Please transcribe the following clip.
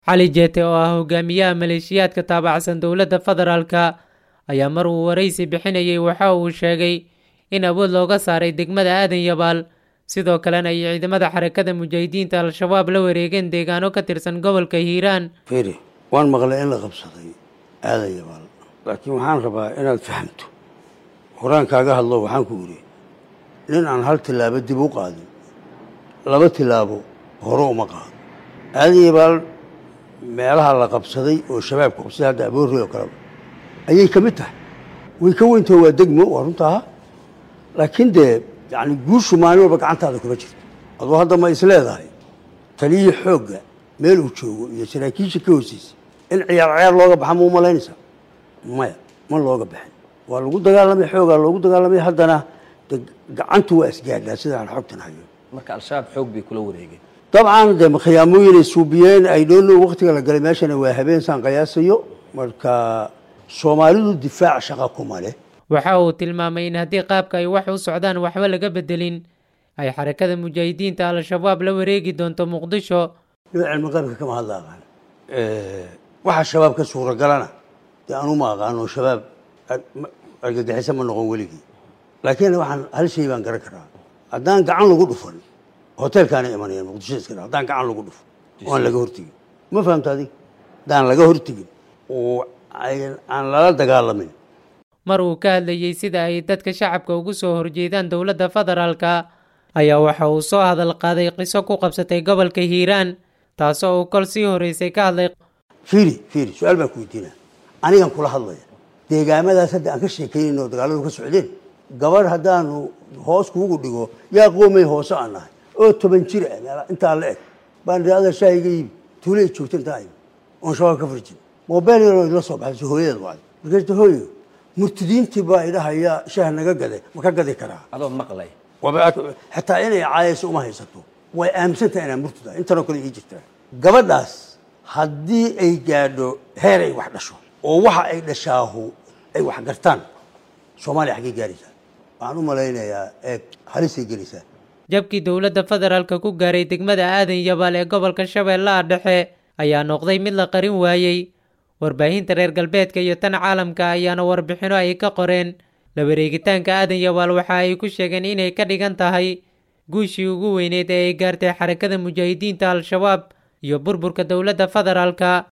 cali jeete oo ah hogaamiyaha maleeshiyaadka taabacsan dowladda federaalka ayaa mar uu waraysi bixinayay waxa uu sheegay in awood looga saaray degmada aadan yabaal sidoo kalena ay ciidamada xarakada mujaahidiinta al-shabaab la wareegeen deegaano ka tirsan gobolka hiiraan firi waan maqlay in la qabsaday aadan yabaal laakiin waxaan rabaa inaad fahamto horaan kaaga hadlo waxaan ku idhi nin aan hal tilaabo dib u qaadin laba tilaabo hore uma qaado aadan yabaal meelaha la qabsaday oo shabaabka qabsaday hadda aboorey oo kaleba ayay ka mid tahay way ka weyntaho waa degmo waa runtaa laakiin dee yani guushu maalin walba gacantaada kuma jirto adoo hadda ma is leedahay taliyii xoogga meel uu joogo iyo saraakiisha ka hooseysa in ciyaar ciyaar looga baxa ma u malaynaysaa maya ma looga baxin waa lagu dagaalamay xoogaa loogu dagaalamay haddana de gacantu waa isgaadhaa sidaan xogtan hayo marka al-shabaab xoog bay kula wareegeen dabcan de khiyaamooyinay suubiyeen ay dhoono waktiga la galay meeshana waa habeen saan qiyaasayo marka soomaalidu difaac shaqa kuma leh waxa uu tilmaamay in haddii qaabka ay wax u socdaan waxba laga bedelin ay xarakada mujaahidiinta al-shabaab la wareegi doonto muqdisho noo cilmi qaybka kama hadla aqaan waxa shabaab ka suuragalana dee anu ma aqaano shabaab argagixisa ma noqon weligii laakiin waxaan hal shay baan garan karaa haddaan gacan lagu dhufan hoteelkaana imanayaan muqdisho iska haddaan gacan lagu dhufan oo aan laga hortegin ma fahamta adig haddaan laga hortegin oo aan lala dagaalamin mar uu ka hadlayey sida ay dadka shacabka ugu soo horjeedaan dowladda federaalka ayaa waxa uu soo hadal qaaday qiso ku qabsatay gobolka hiiraan taasoo uu kol sii horeysay ka hadlay fiiri fiiri su-aal baan ku weydiinaa anigan kula hadlaya deegaamadaas hadda aan ka sheekaynayn oo dagaaladu ka socdeen gabarh haddaanu hoos kuugu dhigo yaa qoomay hoose aan nahay oo toban jir ah meel intaa la eg baan idhi adeer shaahiga iibi tuulay joogta intaa ibi oon shabaab ka furjin mobile yaroo idla soo baxayso hooyadeed wacday markaasta hooyo murtidiintii baa idhahaya shaah naga gaday ma ka gadi karaa adoo maqlay xataa inay caayayso uma haysato way aaminsantaha inaa murtida intanoo kale ii jirtaa gabadhaas haddii ay gaadho heer ay wax dhasho oo waxa ay dhashaahu ay wax gartaan soomaaliya xaggay gaaraysaa waxaan u malaynayaa eeg halisay gelaysaa jabkii dowladda federaalka ku gaaray degmada aadan yabaal ee gobolka shabeellaha dhexe ayaa noqday mid la qarin waayey warbaahinta reer galbeedka iyo tan caalamka ayaana warbixino ay ka qoreen la wareegitaanka aadan yabaal waxa ay ku sheegeen inay ka dhigan tahay guushii ugu weyneed ee ay gaartay xarakada mujaahidiinta al-shabaab iyo burburka dowladda federaalka